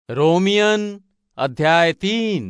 रोमियन अध्याय तीन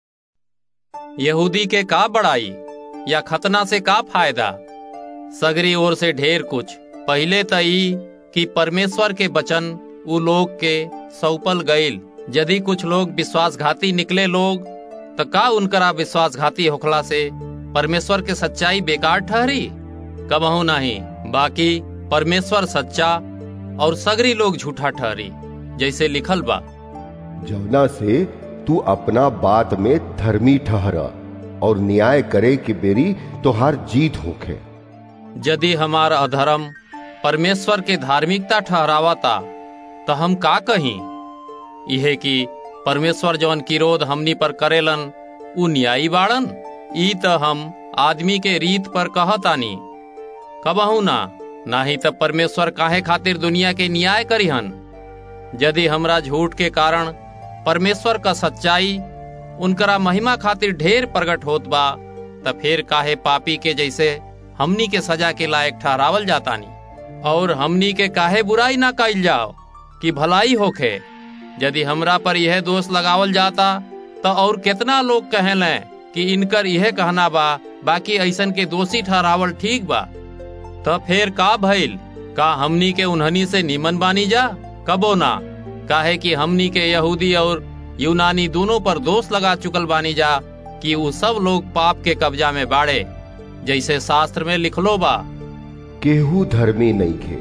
यहूदी के का बड़ाई या खतना से का फायदा सगरी ओर से ढेर कुछ पहिले त ई कि परमेश्वर के वचन उ लोग के सौपल गईल यदि कुछ लोग विश्वासघाती निकले लोग त का उनकरा विश्वासघाती होखला से परमेश्वर के सच्चाई बेकार ठहरी कबहू नहीं बाकी परमेश्वर सच्चा और सगरी लोग झूठा ठहरी जैसे लिखल बा जवना से तू अपना बात में धर्मी ठहर और न्याय करे के बेरी तोहार जीत होखे यदि हमार अधर्म परमेश्वर के धार्मिकता ठहरावता तो हम का कहीं इहे कि परमेश्वर जवन किरोध हमनी पर करेलन उ न्यायी बाड़न ई त हम आदमी के रीत पर कहतानी कबहू ना नाही त परमेश्वर काहे खातिर दुनिया के न्याय करिहन यदि हमरा झूठ के कारण परमेश्वर का सच्चाई उनकरा महिमा खातिर ढेर प्रकट होत बा त फिर काहे पापी के जैसे हमनी के सजा के लायक ठहरावल जातानी और हमनी के काहे बुराई ना कइल जाओ कि भलाई होखे यदि हमरा पर यह दोष लगावल जाता तो और कितना लोग कहेले कि इनकर यह कहना बा बाकी ऐसन के दोषी ठहरावल ठीक बा तो फिर का भइल का हमनी के उन्हनी से निमन बानी जा कबो ना काहे कि हमनी के यहूदी और यूनानी दोनों पर दोष लगा चुकल बानी जा कि वो सब लोग पाप के कब्जा में बाड़े जैसे शास्त्र में लिखलो बा केहू धर्मी नहीं खे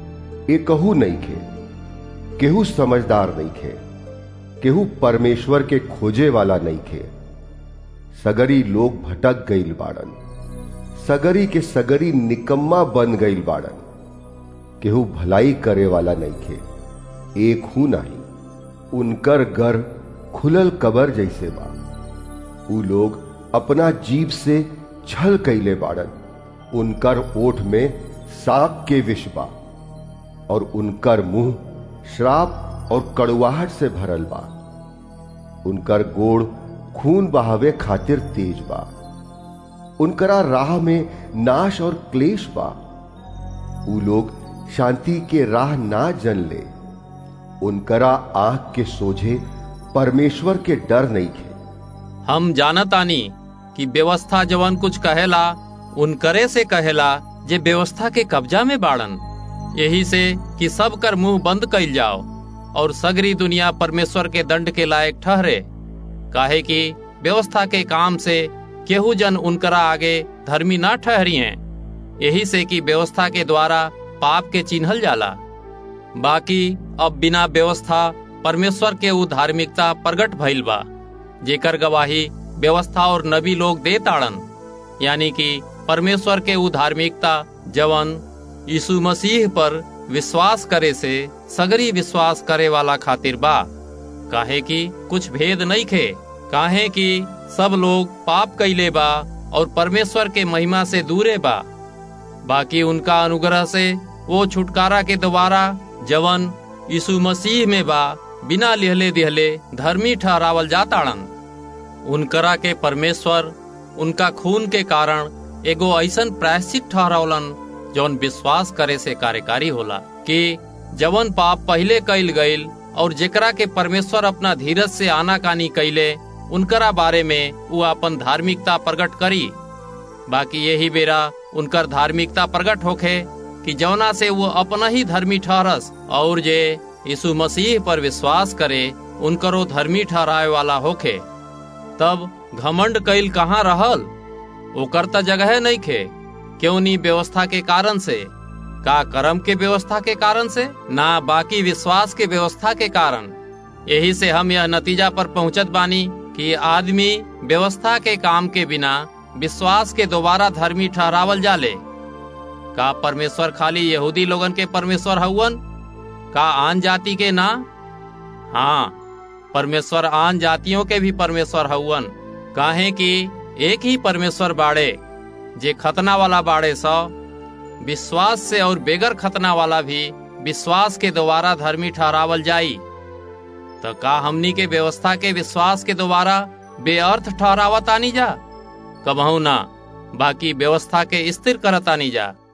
एकहू नहीं खे केहू समझदार नहीं खे केहू परमेश्वर के खोजे वाला नहीं खे सगरी लोग भटक गईल बाड़न सगरी के सगरी निकम्मा बन गईल बाड़न केहू भलाई करे वाला नहीं खे एक हूं नहीं उनकर घर खुलल कबर जैसे बा उ लोग अपना जीव से छल कैले बाड़न उनकर ओठ में सांप के विष बा और उनकर मुंह श्राप और कड़ुआहट से भरल बा उनकर गोड़ खून बहावे खातिर तेज बा उनकरा राह में नाश और क्लेश बा उ लोग शांति के राह ना जन ले उनकरा आंख के सोझे परमेश्वर के डर नहीं खे हम जानतानी कि व्यवस्था जवन कुछ कहेला उनकरे से कहेला जे व्यवस्था के कब्जा में बाड़न यही से कि सब कर मुंह बंद कइल जाओ और सगरी दुनिया परमेश्वर के दंड के लायक ठहरे काहे कि व्यवस्था के काम से केहू जन उनकरा आगे धर्मी ना ठहरी हैं यही से कि व्यवस्था के द्वारा पाप के चिन्हल जाला बाकी अब बिना व्यवस्था परमेश्वर के उ धार्मिकता प्रगट भइल बा जेकर गवाही व्यवस्था और नबी लोग दे ताड़न यानी कि परमेश्वर के उ धार्मिकता जवन यीशु मसीह पर विश्वास करे से सगरी विश्वास करे वाला खातिर बा काहे कि कुछ भेद नहीं खे काहे कि सब लोग पाप कैले बा और परमेश्वर के महिमा से दूरे बा बाकी उनका अनुग्रह से वो छुटकारा के द्वारा जवन यीशु मसीह में बा बिना लिहले दिहले धर्मी ठहरावल जाताड़न उनकरा के परमेश्वर उनका खून के कारण एगो ऐसन प्रायश्चित ठहरावलन जौन विश्वास करे से कार्यकारी होला कि जवन पाप पहले कैल गईल और जेकरा के परमेश्वर अपना धीरज से आनाकानी कैले उनकरा बारे में वो अपन धार्मिकता प्रकट करी बाकी यही बेरा उनकर धार्मिकता प्रकट होखे कि जौना से वो अपना ही धर्मी ठहरस और जे यीशु मसीह पर विश्वास करे उनकरो धर्मी ठहराए वाला होखे तब घमंड कैल कहाँ रहल ओकर त जगह नहीं खे क्यों नहीं व्यवस्था के कारण से का कर्म के व्यवस्था के कारण से ना बाकी विश्वास के व्यवस्था के कारण यही से हम यह नतीजा पर पहुंचत बानी कि आदमी व्यवस्था के काम के बिना विश्वास के दोबारा धर्मी ठहरावल जाले का परमेश्वर खाली यहूदी लोगन के परमेश्वर हउवन का आन जाति के ना हाँ परमेश्वर आन जातियों के भी परमेश्वर हउवन काहे कि एक ही परमेश्वर बाड़े जे खतना वाला बाड़े सो विश्वास से और बेगर खतना वाला भी विश्वास के द्वारा धर्मी ठहरावल जाई तो का हमनी के व्यवस्था के विश्वास के द्वारा बेअर्थ ठहरावत आनी जा कबहू ना बाकी व्यवस्था के स्थिर करत आनी जा